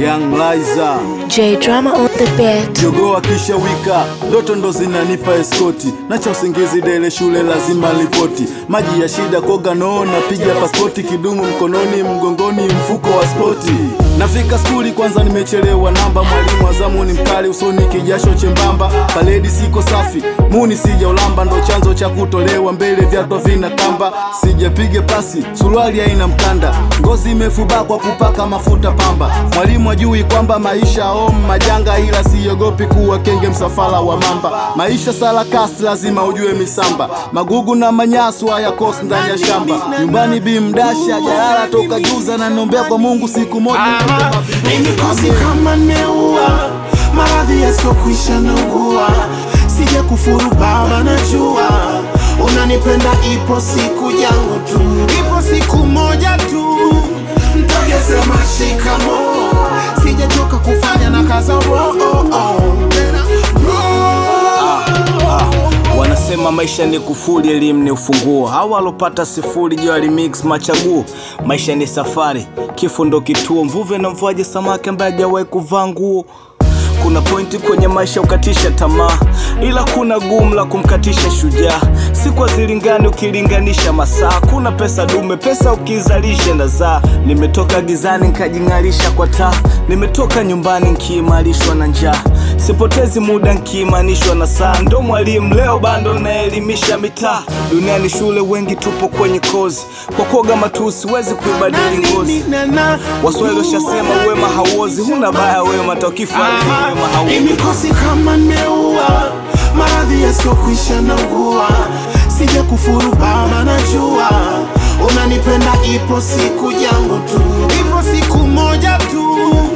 Young Liza J Drama on the beat. Jogoo akisha wika ndoto ndo zinanipa eskoti, nacha usingizi dele shule lazima ripoti, maji ya shida koga noo napiga paspoti, kidumu mkononi mgongoni mfuko wa spoti, nafika skuli kwanza nimechelewa namba, mwalimu azamu ni mkali usoni kijasho chembamba, paledi siko safi muni sija ulamba, ndo chanzo cha kutolewa mbele vyatwa vina kamba, sijapiga pasi suruali haina mkanda, ngozi imefubaa kwa kupaka mafuta pamba, mwalimu ajui kwamba maisha om majanga, ila siogopi kuwa kenge msafara wa mamba. Maisha sarakasi lazima ujue misamba, magugu na manyasu hayakosi ndani ya shamba. Nyumbani bimdasha jalala toka juza, na nombea kwa Mungu siku moja Nimikosi kama nimeua maradhi yasiyokwisha naugua, sija kufuru baba, najua unanipenda, ipo siku yangu tu, ipo siku moja tu ntagesema shikamo, sijachoka kufanya na kaza roho Wanasema maisha ni kufuli, elimu ni ufunguo. Hawa walopata sifuri jua remix machaguo. Maisha ni safari, kifo ndo kituo. Mvuvi na mvuaji samaki ambaye hajawahi kuvaa nguo. Kuna pointi kwenye maisha ukatisha tamaa, ila kuna gumu la kumkatisha shujaa. Siku hazilingani ukilinganisha masaa. Kuna pesa dume, pesa ukizalisha ndazaa. Nimetoka gizani nkajing'arisha kwa taa, nimetoka nyumbani nkiimarishwa na njaa. Sipotezi muda nkiimanishwa na saa, ndo mwalimu leo bando naelimisha mitaa. Duniani shule wengi tupo kwenye kozi, kwa kuoga matusi huwezi kuibadili ngozi. Waswahili washasema wema hauozi, huna baya wema taukifanya wema hauozi. Nimikosi kama nimeua maradhi yasiyokwisha naugua, sija kufuru baba, najua unanipenda, ipo siku yangu tu, ipo siku moja tu